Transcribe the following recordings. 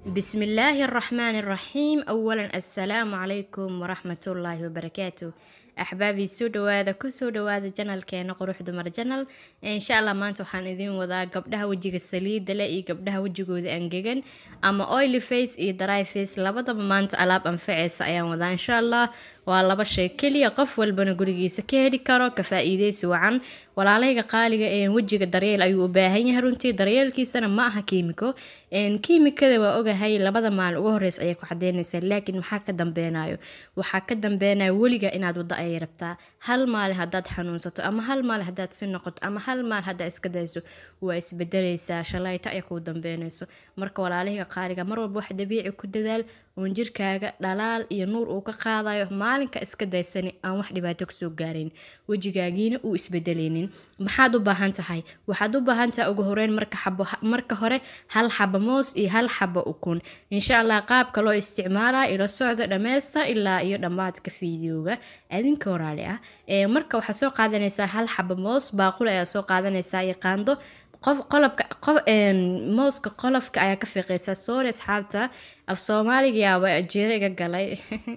بسم الله الرحمن الرحيم أولا السلام عليكم ورحمة الله وبركاته أحبابي soo dhawaada kusoo dhawaada janalkeena qurux dumar janal insha allah maanta waxaan idin wadaa gabdhaha wejiga saliida leh iyo gabdhaha wejigooda angegan ama oily face iyo dry face labadaba maanta alaab anfaceysa ayaan wadaa insha allah waa laba shay keliya qof walbana gurigiisa ka heli karo ka faa-iideysi wacan walaalahayga qaaliga ee wejiga daryeel ayuu u baahan yahay runtii daryeelkiisana ma aha kiimiko kiimikada waa ogahay labada maalin ugu horeysa ayay ku cadeynaysaa laakiin maxaa ka dambeynayo waxaa ka dambeynayo weliga inaad wado ayay rabtaa hal maalin haddaad xanuunsato ama hal maalin haddaad si noqoto ama hal maalin haddaad iska dayso waa isbedeleysaa shalayta ay kuu dambeynayso marka walaalahayga qaaliga mar walba wax dabiici ku dadaal oon jirkaaga dhalaal iyo nuur uu ka qaadayo maalinka iska daysani aan wax dhibaato kasoo gaarayn wejigaagiina uu isbedeleynin maxaad u baahan tahay waxaad u baahan tahay ugu horeyn marka xabo marka hore hal xabo moos iyo hal xabo ukun insha allah qaabka loo isticmaalaa ila socda dhameysta ilaa iyo dhammaadka fiidiyooga adinka waraali ah marka waxaad soo qaadanaysaa hal xabo moos baaqul ayaa soo qaadanaysaa iyo qaando qof qolobka qof mooska qolofka ayaa ka fiiqeysaa soori asxaabta af soomaaliga yaaba jeero iga galay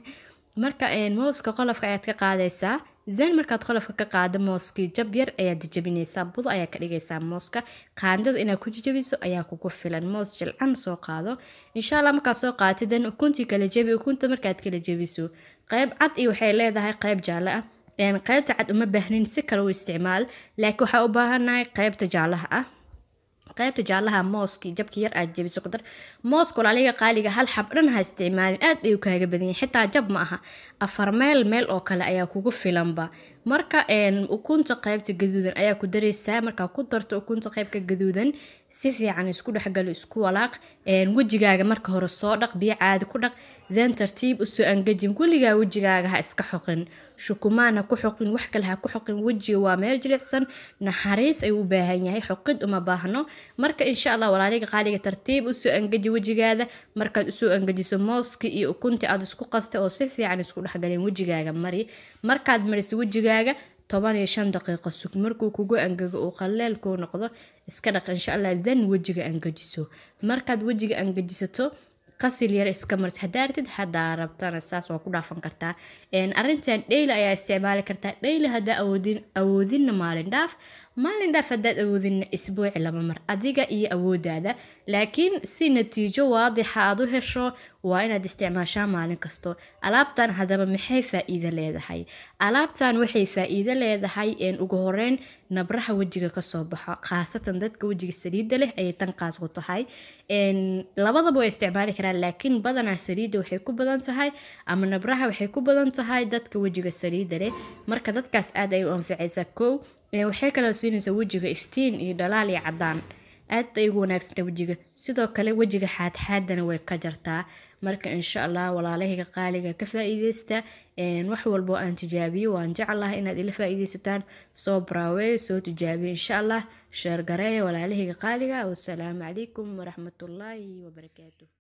marka mooska qolofka ayaad ka qaadaysaa then markaad qolofka ka qaado mooskii jab yar ayaad jajabinaysaa budo ayaa ka dhigaysaa mooska qaandada inaad ku jajabiso ayaa kugu filan moos jilcan soo qaado insha allah markaad soo qaatid then ukuntii kala jebi ukunta markaad kala jebiso qeyb cad iyo waxay leedahay qeyb jaalle ah qeybta cad uma baahnin si kale u isticmaal laakiin waxaa u baahannahay qeybta jaalaha ah qaybta jaalaha mooskii jabki yar aad jebiso kudar mooska walaaliga qaaliga hal xab dhan ha isticmaalin aad ayuu kaaga badan yahay xitaa jab ma aha afar meel meel oo kale ayaa kugu filanba marka ukunta qaybta gaduudan ayaa ku dareysaa markaa ku darto ukunta qaybka gaduudan si fiican isku dhexgalo isku walaaq wejigaaga marka hore soo dhaq biyo caadi ku dhaq then tartiib usoo angajin weligaa wejigaaga ha iska xoqin shukumaan ha ku xoqin wax kale ha ku xoqin wejiga waa meel jilicsan naxariis ayuu u baahan yahay xoqid uma baahno marka insha allah walaaliga qaaliga tartiib usoo angaji wejigaada markaad usoo angajiso mooski iyo ukunti aad isku qastay oo si fiican isku dhexgaleen wejigaaga mari markaad mariso wejigaaga toban iyo shan daqiiqo sug markuu kugu angago uu qaleel kuu noqdo iska dhaq insha allah then wejiga angajiso markaad wejiga angajisato qasil yar iska maris haddaa ratid haddaa rabtana saas waa ku dhaafan kartaa arrintan dheyli ayaa isticmaali kartaa dheyli haddaa awoodin awoodinna maalin dhaaf maalin dhaaf haddaad awoodinna isbuuci laba mar adiga iyo awoodaada laakiin si natiijo waadixa aad u hesho waa inaad isticmaashaa maalin kasto alaabtan haddaba maxay faa-iido leedahay alaabtan waxay faa-iido leedahay ugu horeyn nabraha wejiga kasoo baxo khaasatan dadka wejiga saliidda leh ayay tan qaas ku tahay labadaba way isticmaali karaan laakiin badanaa saliidda waxay ku badan tahay ama nabraha waxay ku badan tahay dadka wejiga saliidda leh marka dadkaas aad ay u anficaysaa kow waxay kaloo siinaysaa wejiga iftiin iyo dhalaal iyo cadaan aad ay ugu wanaagsanta wejiga sidoo kale wejiga xaadxaadana way ka jartaa marka insha allah walaalahayga qaaliga ka faa-iideysta wax walbo aan tijaabiyo waan jeclahay inaad ila faa-iideysataan soo braaweey soo tijaabiyo insha allah sheergareeya walaalahayga qaaliga wasalaamu calaykum waraxmatullaahi wabarakaatu